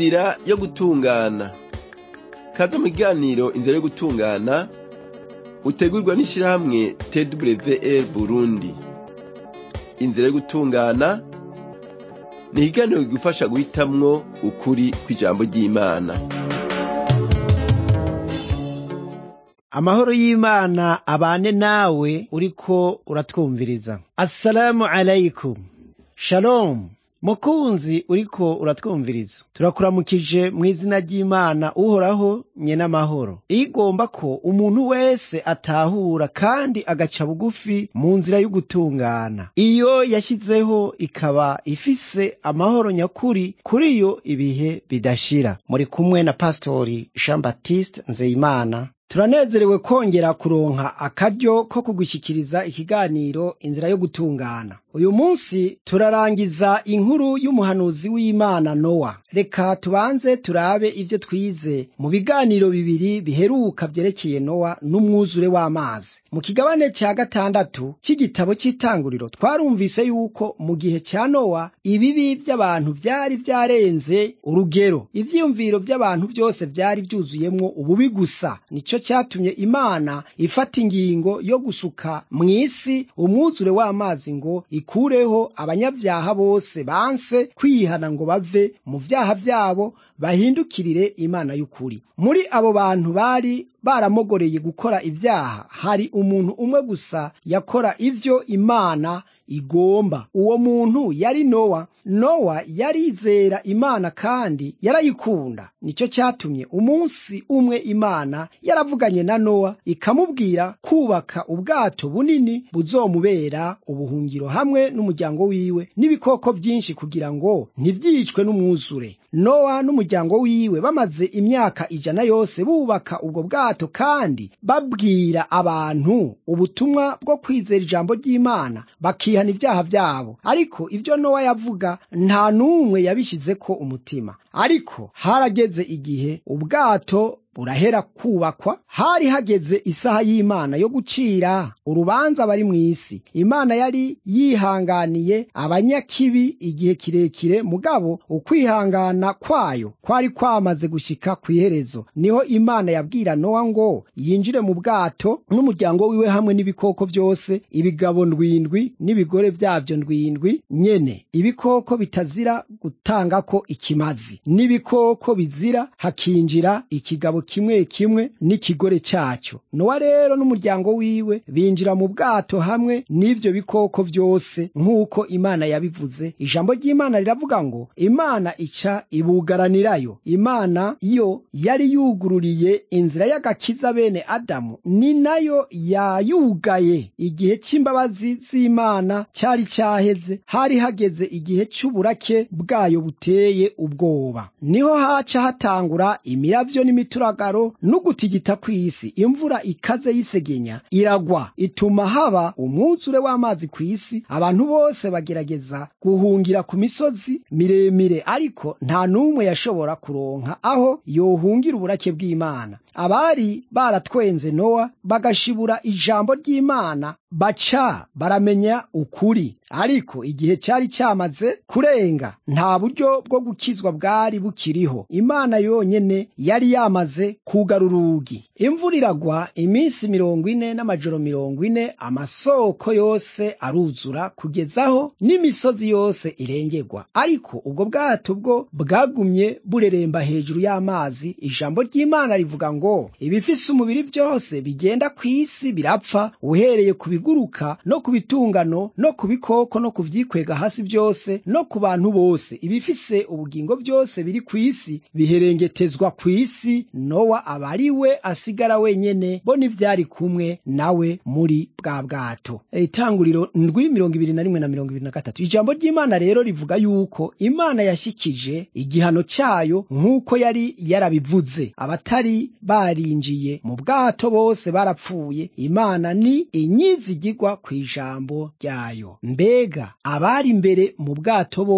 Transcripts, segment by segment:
inzira yo gutungana kaze mu kiganiro inzira yo gutungana utegurwa n'ishirahamwe twr burundi inzira yo gutungana ni ikiganiro kigufasha guhitamwo ukuri kw'ijambo ry'imana amahoro y'imana abane nawe uriko uratwumviriza assalamu alaikum shalom mukunzi uriko uratwumviriza turakuramukije mu izina ry'imana uhoraho nye n'amahoro iyo igomba ko umuntu wese atahura kandi agaca bugufi mu nzira y'ugutungana iyo yashyizeho ikaba ifise amahoro nyakuri kuri yo ibihe bidashira muri kumwe na pasitori jean baptiste nzeyimana turanezerewe kongera kuronka akaryo ko kugushyikiriza ikiganiro inzira yo gutungana uyu munsi turarangiza inkuru y'umuhanuzi w'imana nowa reka tubanze turabe ivyo twize mu biganiro bibiri biheruka vyerekeye nowa n'umwuzure w'amazi mu kigabane cya gatandatu cy'igitabo cy'itanguriro twarumvise yuko mu gihe cya nowa ibibi by'abantu vyari vyarenze urugero ivyiyumviro by'abantu byose vyari vyuzuyemwo ububi gusa nico cyatumye imana ifata ingingo yo gusuka mw'isi umwuzure w'amazi ngo ikureho abanyabyaha bose banse kwihana ngo bave mu vyaha vyabo bahindukirire imana y'ukuri muri abo bantu bari baramogoreye gukora ibyaha hari umuntu umwe gusa yakora ivyo imana igomba uwo muntu yari nowa nowa yarizera imana kandi yarayikunda nicyo cyatumye umunsi umwe imana yaravuganye na nowa ikamubwira kubaka ubwato bunini buzomubera ubuhungiro hamwe n'umuryango wiwe n'ibikoko byinshi kugira ngo ntibyicwe n'umwuzure nowa n'umuryango wiwe bamaze imyaka ijana yose bubaka ubwo bwato kandi babwira abantu ubutumwa bwo kwizera ijambo ry'imana bakihana ibyaha byabo ariko ibyo nowa yavuga nta n'umwe yabishyizeko umutima ariko harageze igihe ubwato burahera kubakwa hari hageze isaha y'imana yo gucira urubanza bari mu isi imana yari yihanganiye abanyakibi igihe kirekire mugabo ukwihangana kwayo kwari kwamaze gushyika ku iherezo niho imana yabwira nowa ngo yinjire mu bwato n'umuryango wiwe hamwe n'ibikoko byose ibigabo ndwindwi n'ibigore byabyo ndwindwi nyene ibikoko bitazira gutangako ikimazi n'ibikoko bizira hakinjira ikigabo kimwe kimwe n'ikigore cyacyo nowa rero n'umuryango wiwe binjira mu bwato hamwe n'ivyo bikoko vyose nk'uko imana yabivuze ijambo ry'imana riravuga ngo imana ica ibugaranirayo imana yo yari yugururiye inzira y'agakiza bene adamu ni nayo yayugaye igihe cy'imbabazi z'imana cyari cyaheze hari hageze igihe cy'uburake bwayo buteye ubwoba niho haca hatangura imiravyo n'imituragaro n'ugutigita kw'isi imvura ikaze y'isegenya iragwa ituma haba umwuzure w'amazi ku isi abantu bose bagerageza guhungira ku misozi miremire ariko nta n'umwe yashobora kuronka aho yohungira uburake bw'imana abari baratwenze nowa bagashibura ijambo ry'imana baca baramenya ukuri ariko igihe cyari cyamaze kurenga nta buryo bwo gukizwa bwari bukiriho imana yonyene yari yamaze kugara urugi imvura iragwa iminsi mirongo ine n'amajoro mirongo ine amasoko yose aruzura kugezaho n'imisozi yose irengerwa ariko ubwo bwato bwo bwagumye bureremba hejuru y'amazi ijambo ry'imana rivuga ngo ibifise umubiri byose bigenda ku isi birapfa uhereye ku biguruka no ku bitungano no ku bikoko no ku vyikwega hasi byose no ku bantu bose ibifise ubugingo byose biri ku isi biherengetezwa ku isi nowa aba ari we asigara wenyene bo n'ivyari kumwe nawe muri bwa bwato itanguriro ndwi mirongo ibiri na rimwe na mirongo ibiri na gatatu ijambo ry'imana rero rivuga yuko imana yashikije igihano cyayo nk'uko yari yarabivuze abatari barinjiye mu bwato bose barapfuye imana ni inyizigirwa ku ijambo ryayo mbega abari imbere mu bwato bobo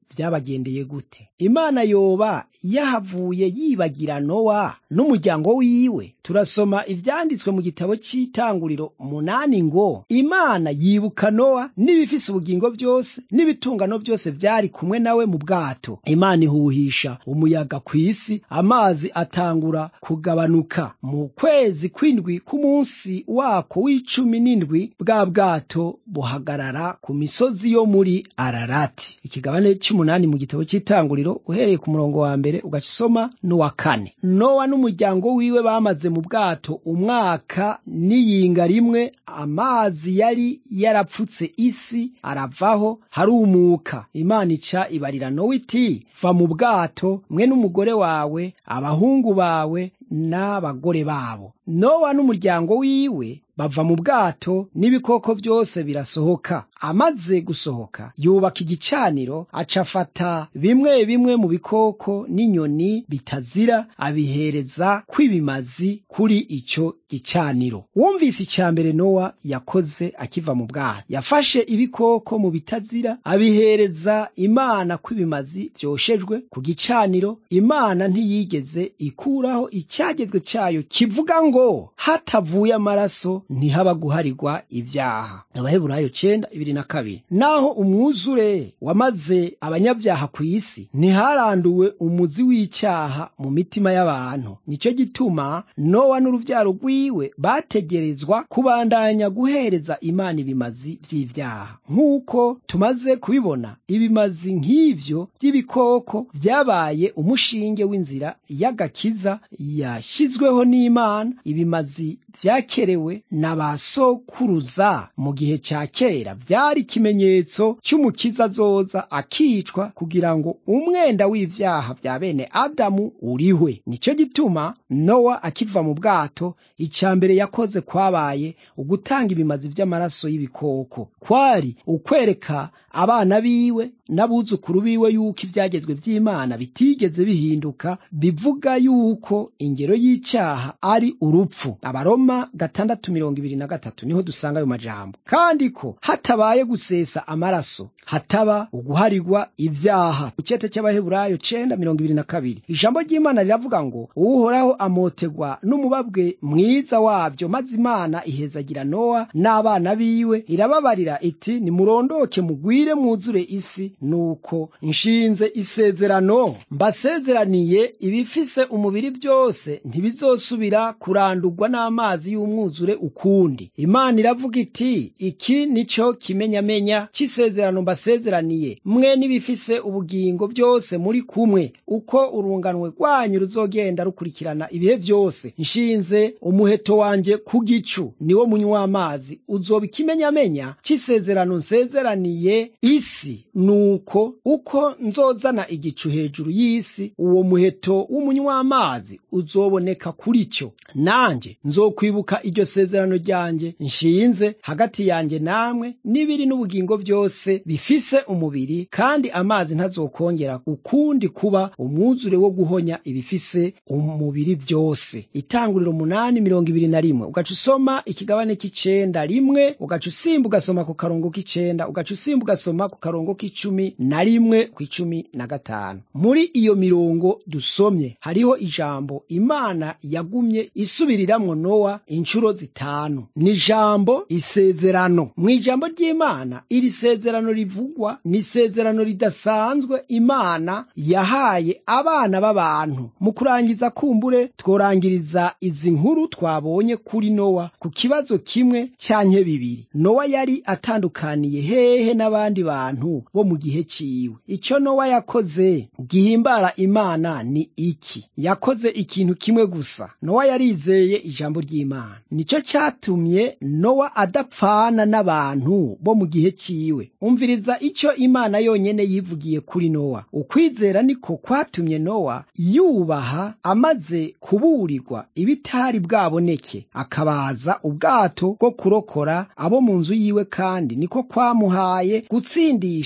vyabagendeye gute imana yoba yahavuye yibagira nowa n'umuryango wiwe turasoma ivyanditswe mu gitabo c'itanguriro munani ngo imana yibuka nowa n'ibifise ubugingo byose n'ibitungano byose vyari kumwe nawe mu bwato imana ihuhisha umuyaga kw'isi amazi atangura kugabanuka mu kwezi kw'indwi k'umunsi wako w'icumi n'indwi bwa bwato buhagarara ku misozi yo muri ararati ikigabane cy'umunani mu gitabo cy'itanguriro uhereye ku murongo wa mbere ugasoma n'uwa kane nowa n'umuryango wiwe bamaze mu bwato umwaka n'iyinga rimwe amazi yari yarapfutse isi aravaho harumuka imana ica ibarira nowa iti va mu bwato mwe n'umugore wawe abahungu bawe n'abagore babo nowa n'umuryango wiwe bava mu bwato n'ibikoko byose birasohoka amaze gusohoka yubaka igicaniro aca afata bimwe bimwe mu bikoko n'inyoni bitazira abihereza kw'ibimazi kuri icyo gicaniro wumvise icya mbere nowa yakoze akiva mu bwato yafashe ibikoko mu bitazira abihereza imana kw'ibimazi byoshejwe ku gicaniro imana ntiyigeze ikuraho icyagezwe cyayo kivuga ngo hatavuye amaraso ntihaba guharirwa ibyaha abaheburayo cenda ibiri na kabiri naho umwuzure wamaze abanyabyaha ku isi ntiharanduwe umuzi w'icyaha mu mitima y'abantu nicyo gituma nowa n'urubyaro rwiwe bategerezwa kubandanya guhereza imana ibimazi by'ibyaha nk'uko tumaze kubibona ibimazi nk'ivyo by'ibikoko byabaye umushinge w'inzira y'agakiza yashyizweho n'imana ibimazi vyakerewe na ba sokuruza mu gihe cya kera byari ikimenyetso cy'umukiza azoza akicwa kugira ngo umwenda w'ivyaha vya bene adamu urihwe nicyo gituma nowa akiva mu bwato icya mbere yakoze kwabaye ugutanga ibimazi vy'amaraso y'ibikoko kwari ukwereka abana biwe n'abuzukuru biwe yuko ivyagezwe vy'imana bitigeze bihinduka bivuga yuko ingero y'icyaha ari urupfu abaroma gatandatu mirongo ibiri na gatatu niho dusanga ayo majambo kandi ko hatabaye gusesa amaraso hataba uguharirwa ibyaha ku cyete cy'abaheburayo cenda mirongo ibiri na kabiri ijambo ry'imana riravuga ngo uhoraho amotegwa n'umubabwe mwiza wavyo maze imana ihezagira nowa n'abana biwe irababarira iti nimurondoke mugwire mwuzure isi nuko nshinze isezerano mbasezeraniye ibifise umubiri byose ntibizosubira kurandurwa n'amazi y'umwuzure ukundi imana iravuga iti iki nico kimenyamenya cy'isezerano mbasezeraniye mwe n'ibifise ubugingo byose muri kumwe uko urunganwe rwanyu ruzogenda rukurikirana ibihe byose nshinze umuheto wanjye ku gicu niwo munywa amazi uzoba ikimenyamenya cy'isezerano nsezeraniye isi nuko uko nzozana igicu hejuru y'isi uwo muheto w'umunywa amazi uzoboneka kuri cyo nanjye nzokwibuka iryo sezerano ryanjye nshinze hagati yanjye namwe n'ibiri n'ubugingo byose bifise umubiri kandi amazi ntazokongera ukundi kuba umwuzure wo guhonya ibifise umubiri byose itanguriro umunani mirongo ibiri na rimwe ugaca usoma ikigabane k'icenda rimwe ugaca usimba ugasoma ku karongo k'icenda ugaca usimba ugasoma ku karongo k'icumi na rimwe ku icumi na gatanu muri iyo mirongo dusomye hariho ijambo imana yagumye isubiriramwo nowa inshuro zitanu ni ijambo isezerano mu ijambo ry'imana iri sezerano rivugwa ni isezerano ridasanzwe imana yahaye abana b'abantu mu kurangiza kumbure tworangiriza izi nkuru twabonye kuri nowa ku kibazo kimwe cyanke bibiri nowa yari atandukaniye hehe n'abandi bantu bo mu gihe ciwe icyo nowa yakoze gihimbara imana ni iki yakoze ikintu kimwe gusa nowa yarizeye ijambo ry'imana nicyo cyatumye nowa adapfana n'abantu bo mu gihe ciwe umviriza icyo imana yonyene yivugiye kuri nowa ukwizera niko kwatumye nowa yubaha amaze kuburirwa ibitari bwaboneke akabaza ubwato bwo kurokora abo mu nzu yiwe kandi niko kwamuhaye gutsindisha abari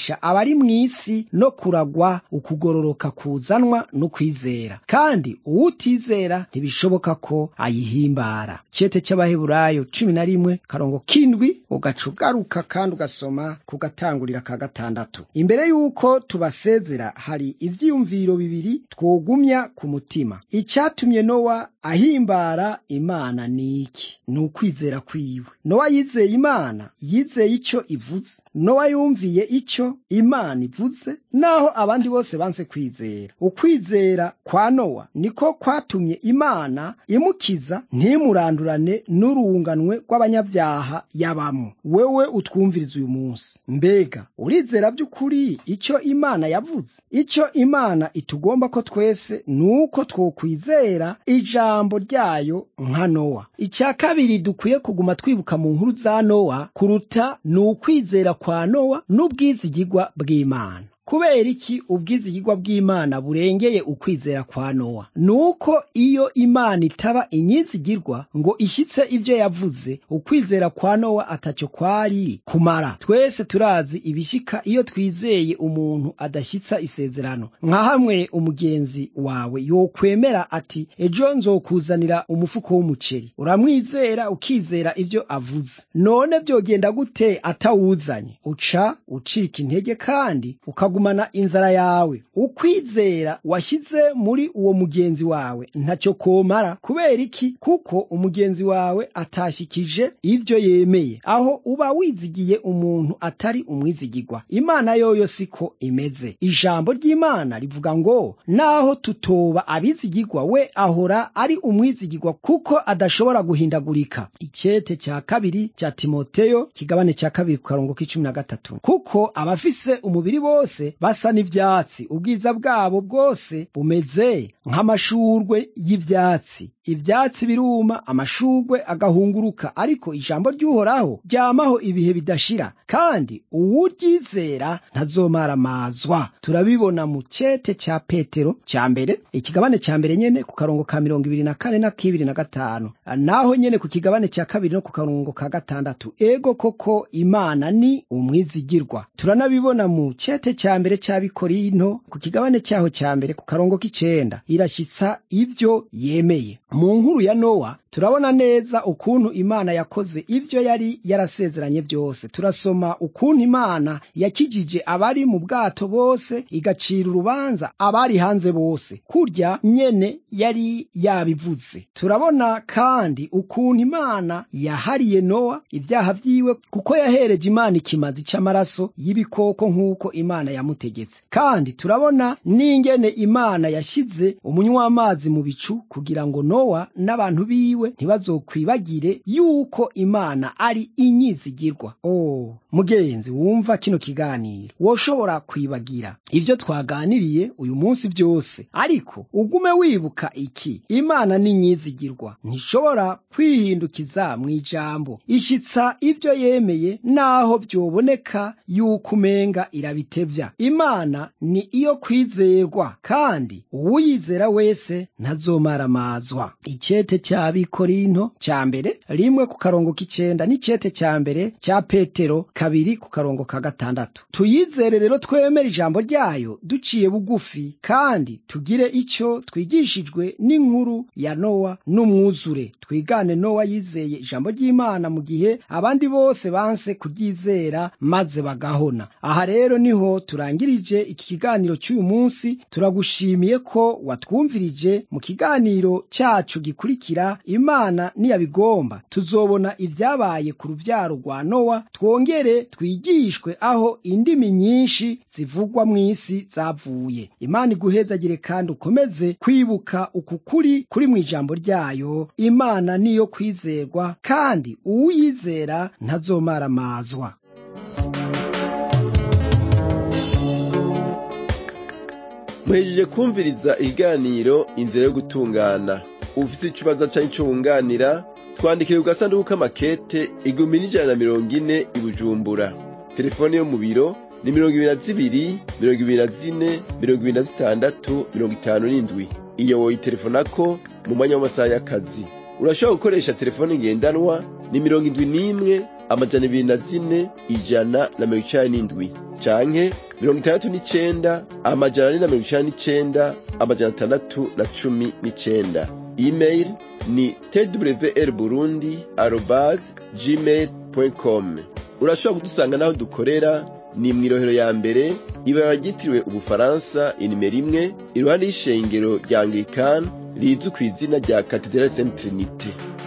ari mu isi no kuragwa ukugororoka kuzanwa n'ukwizera kandi uwutizera ntibishoboka ko ayihimbara cete cy'abaheburayo cumi na rimwe karongo kindwi ugaca ugaruka kandi ugasoma ku gatangurira ka gatandatu imbere y'uko tubasezera hari ivyiyumviro bibiri twogumya ku mutima icyatumye nowa ahimbara imana ni iki ni ukwizera kwiwe nowa yizeye imana yizeye icyo ivuze nowa yumviye icyo imana ivuze naho abandi bose banse kwizera ukwizera kwa nowa niko kwatumye imana imukiza ntimurandurane n'urunganwe rw'abanyabyaha yabamo wewe utwumviriza uyu munsi mbega urizera by'ukuri icyo imana yavuze icyo imana itugomba ko twese ni uko twokwizera ijambo ryayo nka nowa icya kabiri dukwiye kuguma twibuka mu nkuru za nowa kuruta ni ukwizera kwa nowa n'ubwizigigwa bw'imana kubera iki ubwizigigwa bw'imana burengeye ukwizera kwa nowa nuko iyo imana itaba inyizigirwa ngo ishyitse ibyo yavuze ukwizera kwa nowa atacyo kwari kumara twese turazi ibishyika iyo twizeye umuntu adashyitsa isezerano nka hamwe umugenzi wawe yokwemera ati ejo nzokuzanira umufuko w'umuceri uramwizera ukizera ibyo avuze none byogenda gute atawuzanye uca ucika intege kandi ukaguma gumana inzara yawe ukwizera washyize muri uwo mugenzi wawe ntacyo komara kubera iki kuko umugenzi wawe atashikije ibyo yemeye aho uba wizigiye umuntu atari umwizigirwa imana yoyo siko imeze ijambo ry'imana rivuga ngo naho tutoba abizigirwa we ahora ari umwizigirwa kuko adashobora guhindagurika icyete cya kabiri cya timoteyo kigabane cya kabiri ku karongo k'icumi na gatatu kuko abafise umubiri bose basa n'ivyatsi ubwiza bwabo bwose bumeze nk'amashurwe y'ivyatsi ivyatsi biruma amashurwe agahunguruka ariko ijambo ry'uhoraho ryamaho ibihe bidashira kandi uwuryizera ntazomaramazwa turabibona mu cete cya petero cya mbere ikigabane cya mbere nyene ku karongo ka mirongo ibiri na kane na kibiri na gatanu naho nyene ku kigabane cya kabiri no ku karongo ka gatandatu ego koko imana ni umwizigirwa turanabibona mu cete cya mbere cy'abikorinto ku kigabane cyaho cya mbere ku karongo k'icenda irashyitsa ibyo yemeye mu nkuru ya nowa turabona neza ukuntu imana yakoze ibyo yari yarasezeranye byose turasoma ukuntu imana yakijije abari mu bwato bose igacira urubanza abari hanze bose kurya nyene yari yabivuze turabona kandi ukuntu imana yahariye nowa ibyaha vyiwe kuko yahereje imana ikimazi c'amaraso y'ibikoko nk'uko imana yamutegetse kandi turabona n'ingene imana yashyize umunywamazi mu bicu kugira ngo nowa n'abantu biwe ntibazokwibagire yuko imana ari inyizigirwa oh mugenzi wumva kino kiganiro woshobora kwibagira ibyo twaganiriye uyu munsi byose ariko ugume wibuka iki imana ni nyizigirwa ntishobora kwihindukiza mu ijambo ishyitsa ibyo yemeye naho byoboneka yuko umenga irabitebya imana ni iyo kwizerwa kandi uwuyizera wese ntazomaramazwa icyete cy'abikorinto cya mbere rimwe ku karongo k'icenda n'icyete cya mbere cya petero kabiri ku karongo ka gatandatu tuyizere rero twemere ijambo ryayo duciye bugufi kandi tugire icyo twigishijwe n'inkuru ya nowa n'umwuzure twigane nowa yizeye ijambo ry'imana mu gihe abandi bose banse kuryizera maze bagahona aha rero niho turangirije iki kiganiro cy'uyu munsi turagushimiye ko watwumvirije mu kiganiro cyacu gikurikira imana niyabigomba tuzobona ibyabaye ku rubyaro rwa nowa twongere twigishwe aho indimi nyinshi zivugwa mu isi zavuye imana iguhezagire kandi ukomeze kwibuka uku kuri kuri mu ijambo ryayo imana niyo kwizerwa kandi uwuyizera ntazomaramazwa muhejeje kumviriza ikiganiro inzira yo gutungana ufite ikibazo cyangwa icyo wunganira twandikire ku gasanduku k'amakete igihumbi n'ijana na mirongo ine i bujumbura telefone yo mu biro ni mirongo ibiri na zibiri mirongo ibiri na zine mirongo ibiri na zitandatu mirongo itanu n'indwi iyo woyitelefonako mu mwanya w'amasaha y'akazi urashobora gukoresha telefone ngendanwa ni mirongo indwi n'imwe amajana ibiri na zine ijana na mirongo icani n'indwi canke mirongo itandatu n'icenda amajana ane na mirongo icenda n'icenda amajana atandatu na cumi n'icenda email ni twr burundi arobase gmail com urashobora kudusanga n'aho dukorera ni mw'irohero ya mbere ibara ryitiriwe ubufaransa inimero imwe iruhande y'ishengero rya anglikani rizwi ku izina rya katedrali saint trinite